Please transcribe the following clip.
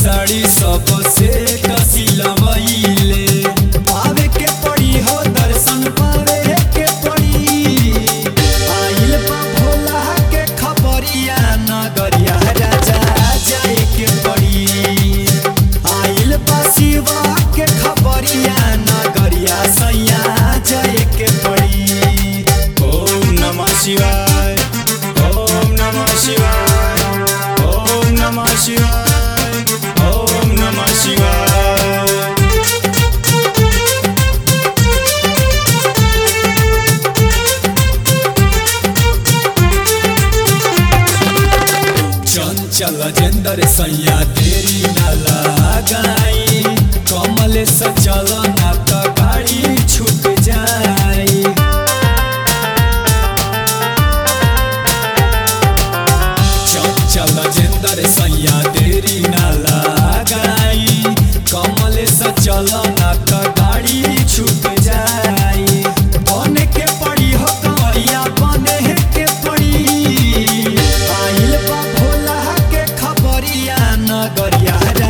साड़ी सबसे कसिलवैले पावे के पड़ी हो दर्शन पावे के पड़ी आइल बा भोला के खबरिया नगरिया राजा जाए के पड़ी आइल बा शिवा के खबरिया नगरिया सैया जाए के पड़ी ओम नमः शिवाय ओम नमः शिवाय ओम नमः शिवाय ओम नमः शिवाय चंचल जेंदर सैया तेरी न लगाई कमल से चल ना तो गाड़ी छूट जाई चंचल जेंदर सैया तेरी न लगाई कमल से चल ना तो गाड़ी छूट जाई बने के पड़ी हो कमरिया बने के पड़ी आइल बा भोला के खबरिया नगरिया